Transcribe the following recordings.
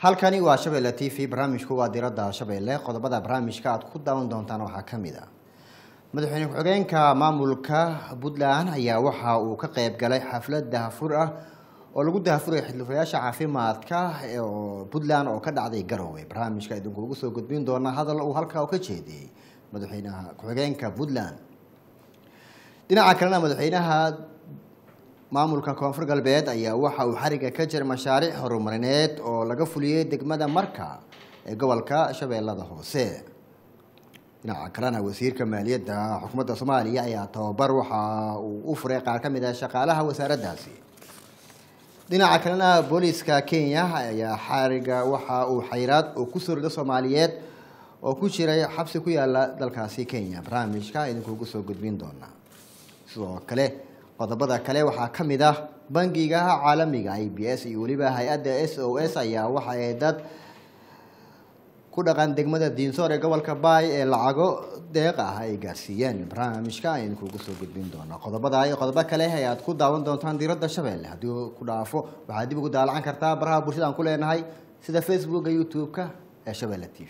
halkani waa shabeelle t v barnaamijku waa diradda shabeelle qodobada barnaamijka aad ku daawan doontaan waxaa ka mid a madaxweyne ku-xigeenka maamulka puntland ayaa waxa uu ka qeyb galay xaflad dahafur ah oo lagu dahafuraya xildhibayaasha caafimaadka oo puntland oo ka dhacday garowe barnaamijka idinkuugu soo gudbin doona hadal uu halkaa ka jeediyey madaxweynaha ku-xigeenka puntland dhinaca kalena madaxweynaha maamulka koonfur galbeed ayaa waxa uu xariga ka jira mashaariic horumarineed oo laga fuliyey degmada marka ee gobolka shabeellada hoose dhinaca kalena wasiirka maaliyadda xukuumadda soomaaliya ayaa tababar waxa uu u furay qaar ka mid ah shaqaalaha wasaaraddaasi dhinaca kalena booliiska kenya ayaa xariga waxa uu xayraad oo kusoo rido soomaaliyeed oo ku jiray xabsi ku yaala dalkaasi kenya barnaamijka idinkuugu soo gudbin doona sidoo kale qodobada kale waxaa ka mid ah bangiga caalamiga i b s iyo weliba hay-adda s o s ayaa waxa ay dad ku dhaqan degmada diinsoor ee gobolka baay ee lacago deeq ah ay gaarsiiyeen barnaamijka aynu kugu soo gudbin doonaa qodobada iyo qodobo kale ayaad ku daawan doontaan diiradda shabeelle haddii ku dhaafo waxaad dib ugu daalacan kartaa baraha bulshada aan ku leenahay sida facebooka youtube-ka ee shabeelle t v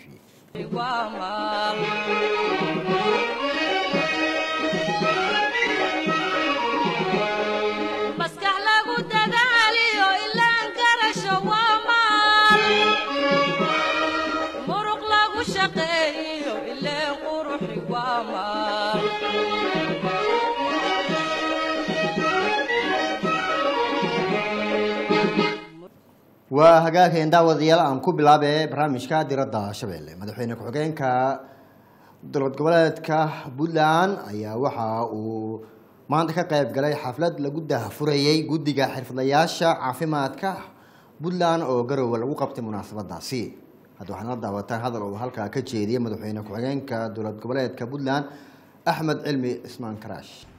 waa hagaageen daawadayaal aan ku bilaabe barnaamijka diradda shabeelle madaxweyne ku-xigeenka dowlad goboleedka puntland ayaa waxa uu maanta ka qeyb galay xaflad lagu dahafurayey guddiga xirfadlayaasha caafimaadka puntland oo garowe lagu qabtay munaasabadaasi hadda waxaad la daawataan hadal uu halkaa ka jeediyey madaxweyne ku-xigeenka dowlad goboleedka puntland axmed cilmi cismaan karaash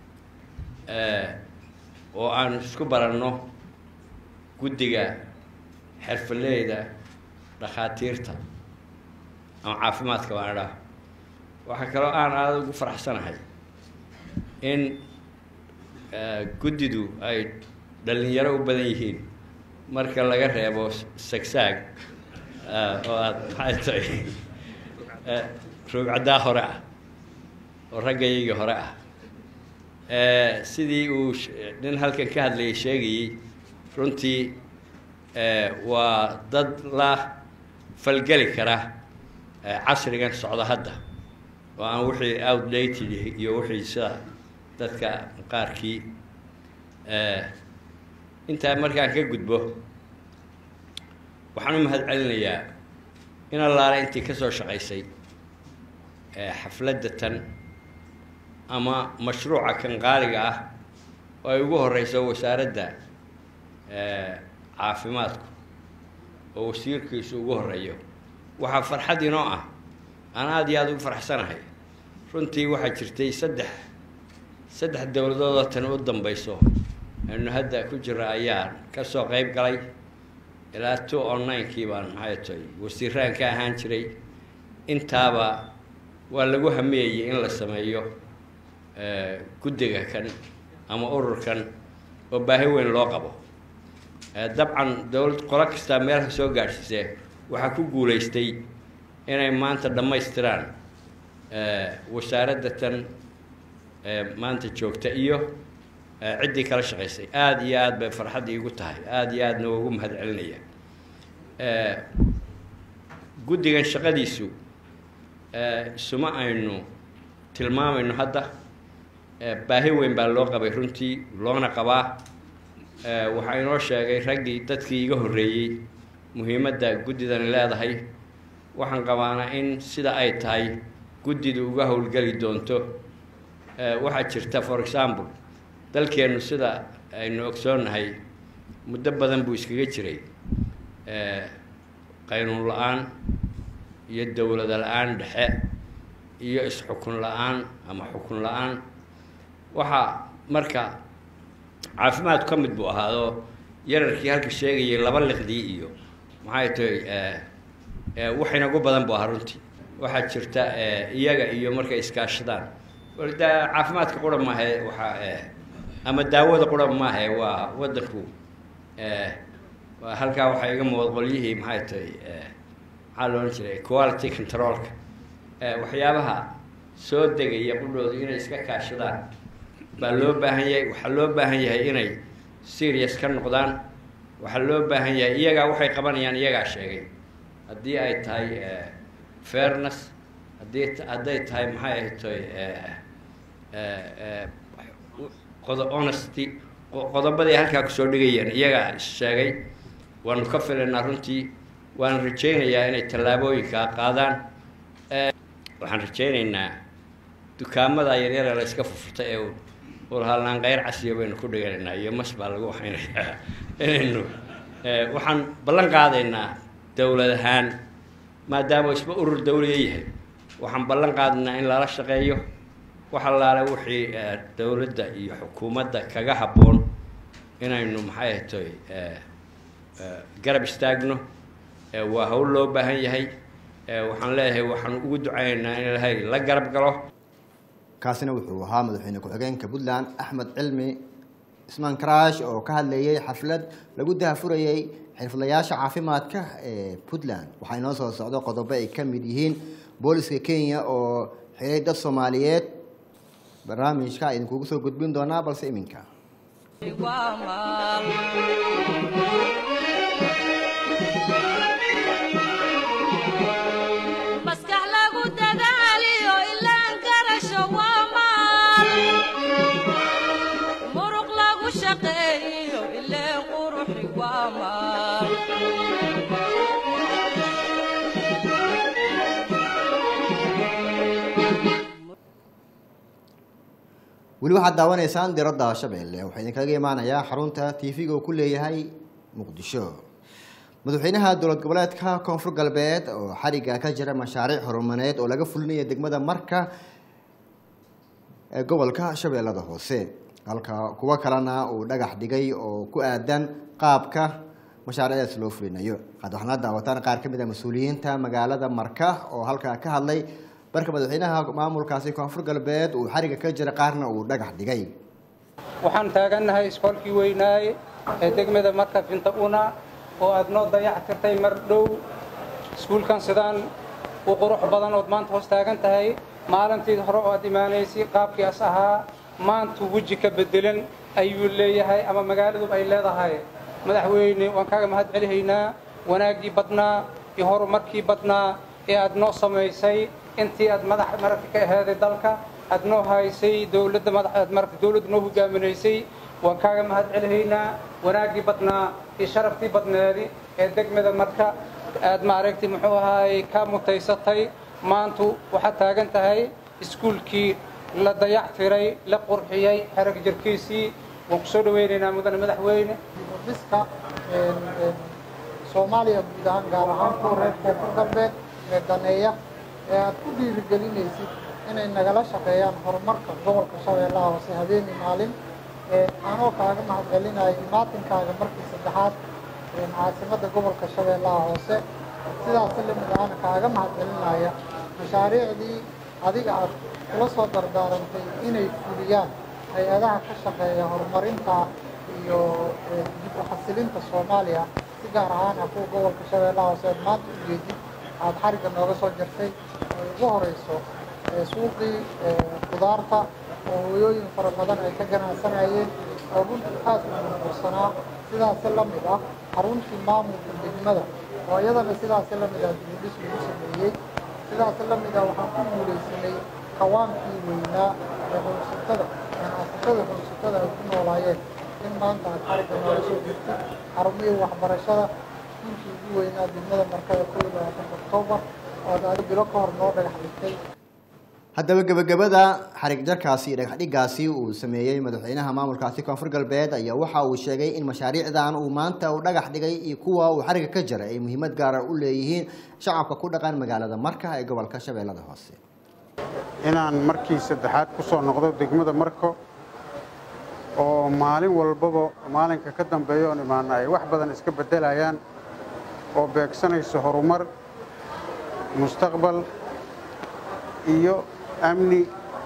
oo aan isku baranno guddiga xirfaleyda dhakhaatiirta ama caafimaadka baan idhaah waxaa kaloo aan aada ugu faraxsanahay in guddidu ay dhalinyaro u badan yihiin marka laga reebo sagsaag oo aada maxay tahay roogcaddaa hore ah oo raggayaygii hore ah sidii uu nin halkan ka hadlayay sheegayey runtii waa dad la falgeli kara casrigan socda hadda oo aan wixii outdated iyo wixii sida dadka qaarkii intaa markaan ka gudbo waxaan u mahad celinayaa in allaale intii kasoo shaqaysay xafladda tan ama mashruuca kan qaaliga ah oo ay ugu horeyso wasaaradda caafimaadku oo wasiirkiisu ugu horeeyo waxaa farxad inoo ah aan aada iyo aada ugu faraxsanahay runtii waxaa jirtay saddex saddex dowladoodoo tan u dambeyso aynu hadda ku jira ayaan kasoo qeyb galay ilaa two online-kii baan maxay tahay wasiiraan ka ahaan jiray intaaba waa lagu hamiyayay in la sameeyo guddiga kan ama ururkan oo baahi weyn loo qabo dabcan dowlad qolo kastaa meelha soo gaadhsiisee waxaa ku guulaystay inay maanta dhammaystiraan wasaaradda tan maanta joogta iyo ciddii kala shaqaysay aada iyo aada bay farxad iigu tahay aada iyo aadna waa ugu mahad celinaya guddigan shaqadiisu isuma aynu tilmaamayno hadda baahi weyn baa loo qabay runtii loona qabaa waxaa inoo sheegay raggii dadkii iga horreeyey muhiimadda guddidani leedahay waxaan qabaanaa in sida ay tahay guddidu uga howlgeli doonto waxaa jirta for example dalkeennu sida aynu ogsoonnahay muddo badan buu iskaga jiray qaynuun la-aan iyo dowlada la-aan dhexe iyo is-xukun la-aan ama xukun la-aan waxaa marka caafimaadku ka mid buu ahaadoo yararkii halka sheegayay laba liqdii iyo maxay tahay wax inagu badan buu ahaa runtii waxaa jirta iyaga iyo markay iskaashadaan da caafimaadka qura maahe waxaa ama daawada qura maahe waa waddanku halkaa waxaa iga muuqda qolyihii maxay tahay maxaa loohan jiray quality controlka waxyaabaha soo degaya qudhoodu inay iska kaashadaan baa loo baahan yahay waxaa loo baahan yahay inay serious ka noqdaan waxaa loo baahan yahay iyagaa waxay qabanayaan iyagaa sheegay haddii ay tahay fairness haddii hadday tahay maxay ahay toy qodo honesty qodobadii halkaa kusoo dhigayeen iyagaa sheegay waanu ka filaynaa runtii waana rajaynayaa inay tallaabooyinkaa qaadaan waxaan rajaynaynaa dukaamada yaryara la iska fufurta ee ulhalnaan keyr casiyo baynu ku dhiganaynaa iyo mas baa lagu waxaynayaa inaynu waxaan ballan qaadaynaa dowlad ahaan maadaama isba urur dawliya yahay waxaan ballan qaadaynaa in lala shaqeeyo wax allaale wixii dowladda iyo xukuumadda kaga habboon inaynu maxay ahatoy garab istaagno waa hawl loo baahan yahay waxaan leeyahay waxaan ugu ducaynaynaa in ilaahay la garab galo kaasina wuxuu ahaa madaxweyne ku-xigeenka puntland axmed cilmi ismaan karaash oo ka hadlayay xaflad lagu dahafurayay xirfadlayaasha caafimaadka ee puntland waxaa inoo soo socdo qodobo ay ka mid yihiin booliska kenya oo xiray dad soomaaliyeed barnaamijka idinkugu soo gudbin doonaa balse iminka maskax lagu dadaaliyo ilaan garasho waa maal muruq lagu shaqeeyo ileen quruxi waa maal weli waxaad daawanaysaan diradda shabeelle waxaa idinkaga imaanayaa xarunta tv-ga uu ku leeyahay muqdisho madaxweynaha dowlad goboleedka koonfur galbeed oo xariga ka jira mashaariic horumareed oo laga fulinaya degmada marka ee gobolka shabeellada hoose halka kuwo kalena uu dhagax dhigay oo ku aadan qaabka mashaariicdaas loo fulinayo had waxaana daawataan qaar ka mid a mas-uuliyiinta magaalada marka oo halkaa ka hadlay marka madaxweynaha maamulkaasi koonfur galbeed uu xariga ka jira qaarna uu dhagax dhigay waxaan taagannahay iskoolkii weynaaye ee degmada marka finta una oo aad noo dayac tirtay mar dhow iskuulkan sidaan u qurux badan ood maanta hoos taagan tahay maalintii hore oo aad imaanaysay qaabkii as ahaa maantu weji ka bedelan ayuu leeyahay ama magaaladuba ay leedahay madaxweyne waan kaaga mahad celihaynaa wanaaggii badnaa iyo horumarkii badnaa ee aad noo samaysay intii aad madax maragta ka aheeday dalka aad noo haysay dowladda madax aad maragta dowladda noo hogaaminaysay waan kaaga mahad celihaynaa wanaaggii badnaa iyo sharaftii badneedi ee degmada marka aad maaragtay muxuu ahaayey ka mutaysatay maantu waxaad taagan tahay iskuulkii la dayac tiray la qurxiyey xerag jirkiisii waan ku soo dhawaynaynaa mudane madaxweyne dhiska soomaaliya guud ahaan gaar ahaan kuwa reer koonfur galbeed ee daneeya ee aad ku dhiirigelinaysid inay nagala shaqeeyaan horumarka gobolka shabeellaha hoose habeenii maalin anoo kaaga mahad celinaya imaatinkaaga markii saddexaad caasimadda gobolka shabeellaha hoose sidaasi lamid ahana kaaga mahad celinaya mashaariicdii adiga aad kula soo dardaarantay inay fuliyaan hay-adaha ka shaqeeya horumarinta iyo dib u xasilinta soomaaliya si gaar ahaan ah kuwa gobolka shabeellaha hoose aad maanta u jeedid aad xarigga nooga soo jartay ay ugu horeyso suuqii qudaarta oo hooyooyin fara badan ay ka ganacsanayeen oo runtii aad u burbursanaa sidaasi la mid ah xaruntii maamulka degmada oo iyadana sidaasi la mid ah dibudhis lagu sameeyey sidaasi la mid ah waxaan ku guulaysanay kawaankii weynaa ee howlsatada ganacsatada howlsatada ay ku noolaayeen in maanta aad xarigga nooga soo jirtid xarumihii waxbarashada iskuulkii ugu weynaa degmada markada kow iyo labaatanka oktoobar oo aad adi bilo ka hor noo dhagax dhigtay haddaba gebagabada xarig jarkaasi iyo dhagaxdhigaasi uu sameeyey madaxweynaha maamulkaasi koonfur galbeed ayaa waxa uu sheegay in mashaariicdan uu maanta uu dhagax dhigay iyo kuwa uu xariga ka jaray ay muhiimad gaara u leeyihiin shacabka ku dhaqan magaalada marka ee gobolka shabeellada hoose inaan markii saddexaad ku soo noqdo degmada marko oo maalin walbaba maalinka ka dambeeya oon imaana ay wax badan iska beddelayaan oo beegsanayso horumar mustaqbal iyo amni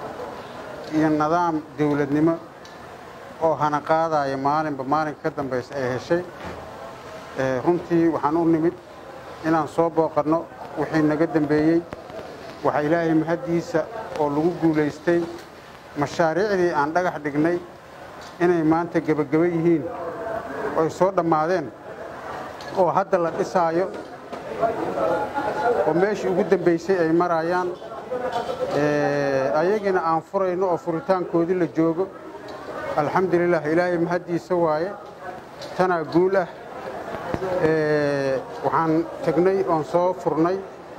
iyo nidaam dawladnimo oo hana qaadaya maalinba maalinka ka dambaysa ay heshay eh, runtii waxaan u nimid inaan soo booqanno wixii naga dambeeyey waxaa ilaahay mahaddiisa oo lagu guulaystay mashaariicdii aan dhagax dhignay inay maanta gebageba yihiin oy soo dhammaadeen oo hadda la dhisaayo oo meeshii ugu dambaysay ay marayaan Eh, ayagina aan furayno oo furitaankoodii la joogo alxamdulilah ilaahay mahaddiisa waaye tanaa guul ah Eh, waxaan tegnay oon soo furnay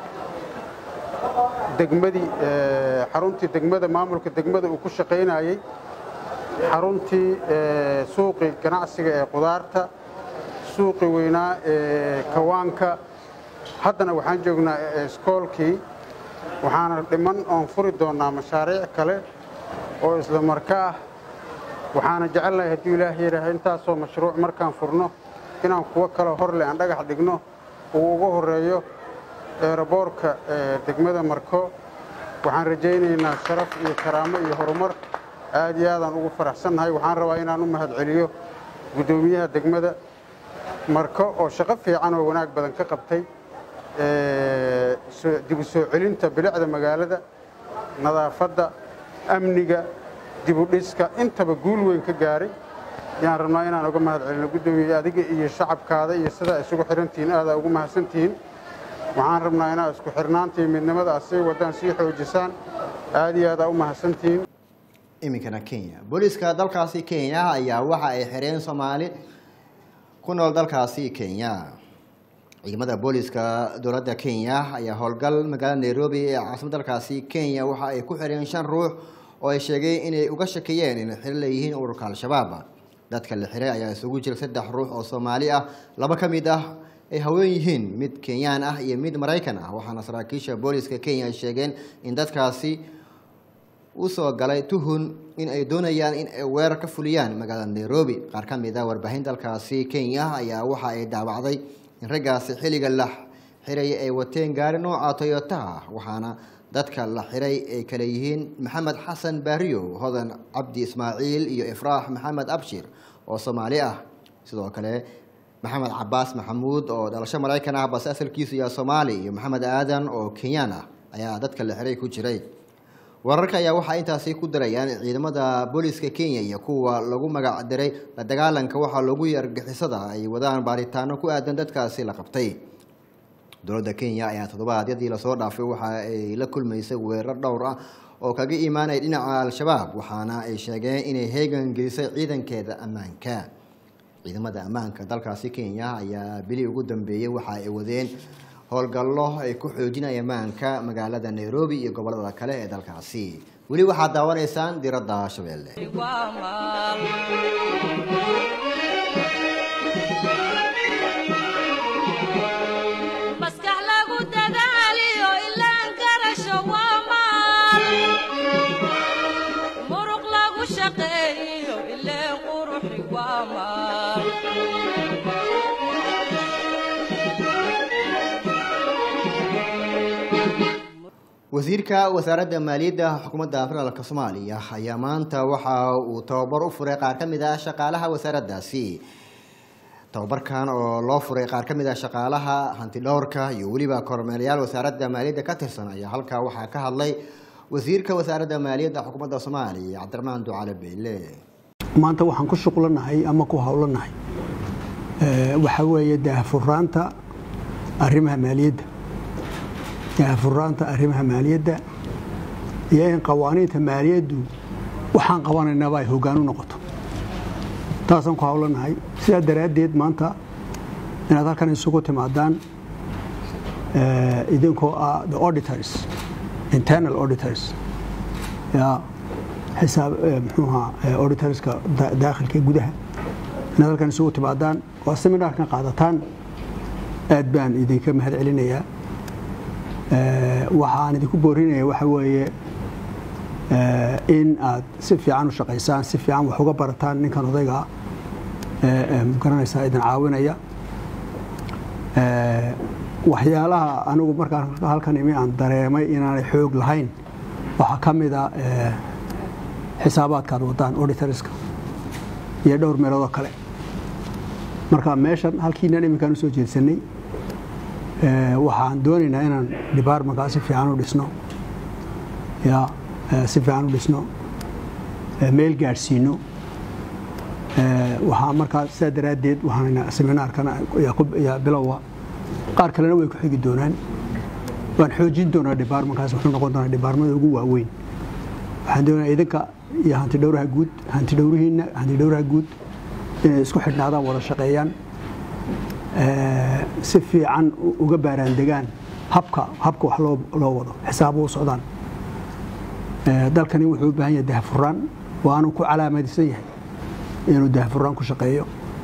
degmadii eh, xaruntii degmada maamulka degmada uu ku shaqaynayey xaruntii eh, suuqii ganacsiga ee qudaarta suuqii weynaa ee kawaanka haddana waxaan joognaa eh, iskoolkii waxaana dhiman oon furi doonnaa mashaariic kale oo isla marka ah waxaana jecelnahay hadduu ilaahay yidhaaha intaasoo mashruuc markaan furno inaan kuwo kale horle aan dhagax dhigno uu ugu horeeyo eeraboorka ee degmada marko waxaan rajaynaynaa sharaf iyo karaamo iyo horumar aad iyo aadaan ugu faraxsannahay waxaan rabaa inaan u mahadceliyo guddoomiyaha degmada marko oo shaqo fiican oo wanaag badan ka qabtay ee, soo- dib u soo celinta bilicda magaalada nadaafadda amniga dib u dhiska intaba guul weyn ka gaaray yaan rabnaa inaan uga mahad celino guddoomiye adiga iyo shacabkaada iyo sidaa isugu xirantihiin aadaa ugu mahadsantihiin waxaan rabnaa inaad isku xirnaanta iyo midnimada aad sii wadaan sii xoojisaan aad iyo aadaa u mahadsantihiin iminkana kenya booliiska dalkaasi kenya ayaa waxa ay xireen soomaali ku nool dalkaasi kenya ciidamada booliiska dowladda kenya ayaa howlgal magaalada nairobi ee caasimada dalkaasi kenya waxa ay ku xireen shan ruux oo ay sheegeen inay uga shakiyeen inay xiro leeyihiin ururka al-shabaab dadka la xiray ayaa isugu jira saddex ruux oo soomaali ah laba ka mid ah ay haween yihiin mid kenyaan ah iyo mid maraykan ah waxaana saraakiisha booliiska kenya ay sheegeen in dadkaasi usoo galay tuhun in ay doonayaan in ay weerar ka fuliyaan magaalada nairobi qaar ka mid a warbaahin dalkaasi kenya ayaa waxa ay daawacday in raggaasi xilliga la xiraya ay wateen gaari nooca toyota ah waxaana dadka la xiray ay kale yihiin maxamed xasan baariyo hodan cabdi ismaaciil iyo ifraax maxamed abshir oo soomaali ah sidoo kale maxamed cabaas maxamuud oo dhalasho maraykan ah balse asalkiisu yahay soomaali iyo maxamed aadan oo kenyaan ah ayaa dadka la xiray ku jiray wararka ayaa waxaa intaasi ku darayaan ciidamada booliiska kenya iyo kuwa lagu magac diray la dagaalanka waxaa loogu yargixisada ay wadaan baaritaano ku aadan dadkaasi la qabtay dowladda kenya ayaa toddobaadyadii lasoo dhaafay waxa ay la kulmaysay weerar dhowr ah oo kaga imaanaya dhinaca al-shabaab waxaana ay sheegeen inay heegan gelisay ciidankeeda ammaanka ciidamada ammaanka dalkaasi kenya ayaa bili ugu dambeeyey waxa ay wadeen howlgallo ay ku xoojinaya ammaanka magaalada nairobi iyo gobolada kale ee dalkaasi weli waxaad daawanaysaan diradda shabeelle waa maal maskax lagu dadaaliyo ilaan garasho waa maal muruq lagu shaqeeyo ileen quruxi waa maal wasiirka wasaaradda maaliyadda xukuumadda federaalk soomaaliya ayaa maanta waxa uu tababar u furay qaar ka mid ah shaqaalaha wasaaraddaasi tababarkan oo loo furay qaar ka mid ah shaqaalaha hantidhowrka iyo weliba kormeelayaal wasaaradda maaliyadda ka tirsan ayaa halkaa waxaa ka hadlay wasiirka wasaaradda maaliyadda xukuumadda soomaaliya cabdiraxmaan ducale beyle maanta waxaan ku shuqlanahay ama ku howlanahay Eh, waxaa weeye daahfuraanta arrimaha maaliyadda daahfuraanta arrimaha maaliyadda iyo in qawaaniinta maaliyaddu waxaan qabanaynaba ay hoggaan u noqoto taasaan ku howlanahay sidaa daraaddeed maanta inaad halkan isugu timaadaan eh, idinkoo ah the auditors internal auditors ya xisaab eh, muxuuha auditorska da- daakhilka ee gudaha inaad halkan isugu timaadaan oo seminaarkan qaadataan aad baan idinka mahad celinayaa Eh, waxaan idinku boorinaya waxa weeye eh, in aad si fiican u shaqaysaan si fiican wax uga barataan ninkan odayga eh, eh, magaranaysaa idin caawinaya Eh, waxyaalaha anigu markaan halkan imi aan dareemay inaanay xoog lahayn waxaa ka mid a eh, xisaabaadka aad wadaan auditorska iyo dhowr meeloodoo kale marka meeshan halkiinan iminkaan usoo jeedsanay waxaan doonaynaa inaan departmentkaa si fiican u dhisno ya si fiican u dhisno meel gaadhsiino waxaa markaa sidaa daraaddeed waxaan seminaarkana yaa bilowa qaar kalena way ku xigi doonaan waan xoojin doonaa departmentkaas wuxuu noqon doonaa departmada ugu waaweyn waxaan doonayaa idinka iyo hanti dhowraha guud hanti dhowrihiinna hanti dhowraha guud inay isku xidhnaadaan wada shaqeeyaan si fiican uga baaraan degaan habka habka wax loo loo wado xisaabo u socdaan dalkani wuxuu u baahan yahay dahfuraan waanu ku calaamadsan yahay inuu dahfuraan ku shaqeeyo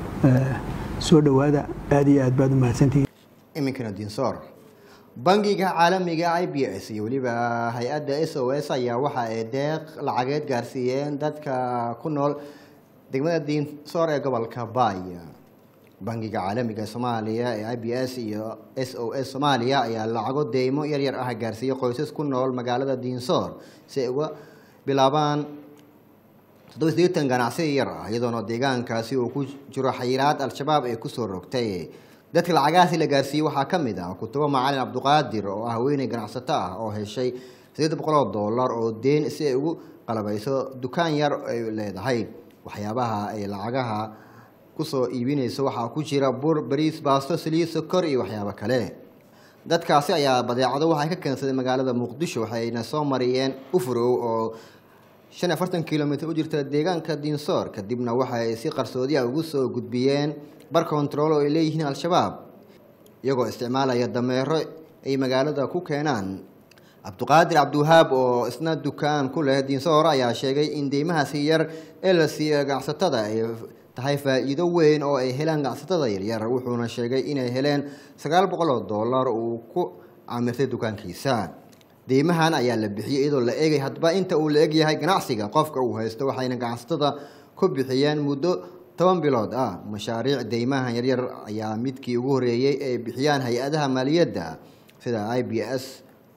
soo dhowaada aad iyo aad baad u mahadsantihiin iminkana dinsoor bangiga caalamiga i b s iyo weliba hay-adda s o s ayaa waxa ay deeq lacageed gaarsiiyeen dadka ku nool degmada dinsoor ee gobolka baay bangiga caalamiga soomaaliya ee i b s iyo s o s soomaaliya ayaa lacago deymo yaryar ah gaarsiiyey qoysas ku nool magaalada dinsoor si ay uga bilaabaan toddoba sideetan ganacsi yar ah iyadoona deegaankaasi uu ku jiro xayiraad al-shabaab ay kusoo rogtay dadka lacagahaasi la gaarsiiyey waxaa ka mid ah kutubo macalin cabduqaadir oo ah haweeney ganacsato ah oo heshay sideed boqol oo dollar oo deen si ay ugu qalabayso dukaan yar ay leedahay waxyaabaha ay lacagaha kusoo iibinayso waxaa ku jira bur bariis baasto saliid sokor iyo waxyaabo kale dadkaasi ayaa badeecado waxay ka keensadeen magaalada muqdisho waxayna soo mariyeen ufurow oo shan iyo afartan kilomitr u jirta deegaanka dinsoor kadibna waxay si qarsoodi ah ugu soo gudbiyeen bar control oo ay leeyihiin al-shabaab iyagoo isticmaalaya dameero ay magaalada ku keenaan cabduqaadir cabdiwahaab oo isna dukaan ku leh dinsoor ayaa sheegay in deymahaasi yar ee la siiyo ganacsatada ay tahay faa-iido weyn oo ay helaan ganacsatada yaryar wuxuuna sheegay inay heleen sagaal boqol oo dollar uu ku caamirtay dukaankiisa deymahan ayaa la bixiyey iyadoo la eegay hadba inta uu la egyahay ganacsiga qofka uu haysto waxayna ganacsatada ku bixiyeen muddo toban bilood ah mashaariic deymahan yaryar ayaa midkii ugu horeeyey ay bixiyaan hay-adaha maaliyadda sida i b s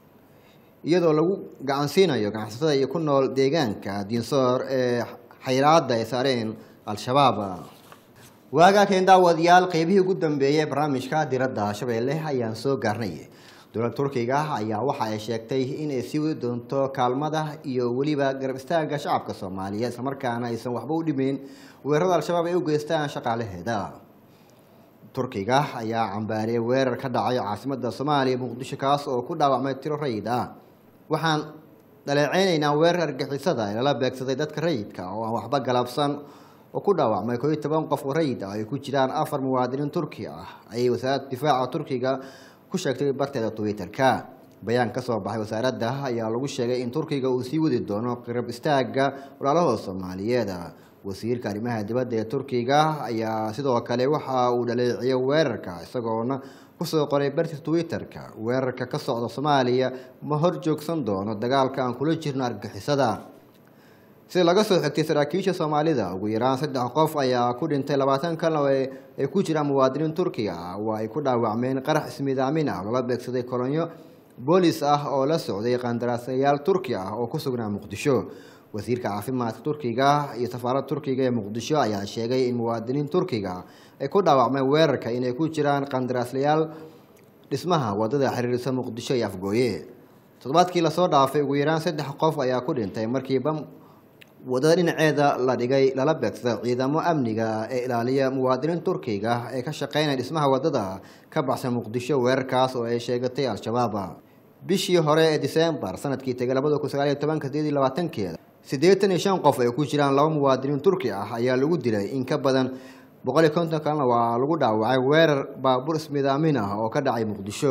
iyadoo lagu gacansiinayo ganacsatada iyo ku nool deegaanka dinsoor ee xayraadda ay saareen al-shabaab waagaa keen daawadayaal qeybihii ugu dambeeyey barnaamijka diradda shabeelle ayaan soo gaarnay dowladda turkiga ayaa waxa ay sheegtay inay sii wadi doonto kaalmada iyo weliba garab istaagga shacabka soomaaliyeed islamarkaana aysan waxba u dhimeyn weerarada al-shabaab ay u geystaan shaqaalaheeda turkiga ayaa cambaariyay weerar ka dhacay caasimada soomaaliya muqdisho kaas oo ku dhaawacmay tiro rayid ah waxaan dhaleeceynaynaa weerar argixisada ee lala beegsaday dadka rayidka oo aan waxba galabsan oo ku dhaawacmay koo iyo toban qof oo rayid ah ay ku jiraan afar muwaadiniin turki ah ayay wasaaradda difaaca turkiga ku sheegtay barteeda twitter-ka bayaan ka soo baxay wasaaradda ayaa lagu sheegay in turkiga uu sii wadi doono qirab istaagga walaalahooda soomaaliyeed wasiirka arrimaha dibadda ee turkiga ayaa sidoo kale waxa uu dhaleeciyay weerarka isagoona kusoo qoray bartiisa twitter-ka weerarka ka socda soomaaliya ma hor joogsan doono dagaalka aan kula jirno argixisada sida laga soo xigtay saraakiisha soomaalida ugu yaraan saddex qof ayaa ku dhintay labaatan kalna ay ku jiraan muwaadiniin turkiga ah oo ay ku dhaawacmeen qarax ismidaamin ah loola beegsaday kolonyo boolis ah oo la socday qandaraasayaal turki ah oo ku sugnaa muqdisho wasiirka caafimaadka turkiga iyo safaaradda turkiga ee muqdisho ayaa sheegay in muwaadiniin turkiga ay ku dhaawacmeen weerarka inay ku jiraan qandaraaslayaal dhismaha wadada xiriirisa muqdisho iyo afgooye toddobaadkii lasoo dhaafay ugu yaraan saddex qof ayaa ku dhintay markii bam wadada dhinaceeda la dhigay lala beegsada ciidamo amniga ee ilaaliya muwaadiniin turkiga ee ka shaqeynaya dhismaha wadada ka baxsan muqdisho weerarkaas oo ay sheegatay al-shabaab bishii hore ee disembar sanadkii tegay labada kun sagaal iyo tobanka sideed iyo labaatankeeda siddeetan iyo shan qof ay ku jiraan laba muwaadiniin turki ah ayaa lagu dilay in ka badan boqol iyo konton kalena waa lagu dhaawacay weerar baabuur ismidaamin ah oo ka dhacay muqdisho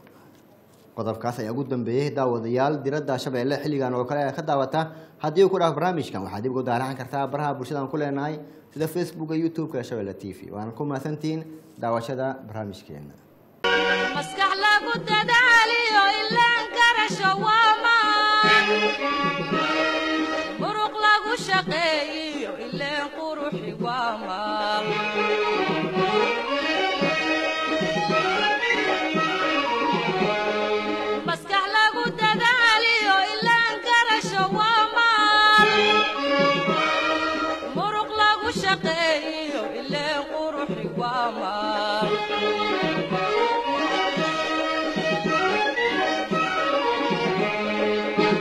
qodobkaas ayaa ugu dambeeyey daawadayaal diradda shabeelle xilligan oo kale ka daawata haddii uu ku dhaaf barnaamijkan waxaad dib ugu daaracan kartaa baraha bulshadaan ku leenahay sida facebooka youtube-ka shabeelle t v waana ku mahadsantihiin daawashada barnaamijkeena maskax lagu dadaaliyo ilaan garasho waamaan muruq lagu shaqeeyiyo ileen quruxi waamaan maskax lagu dadaaliyo ilaan garasho waamaan muruq lagu shaqeeyiyo ileen quruxi waamaan waa maa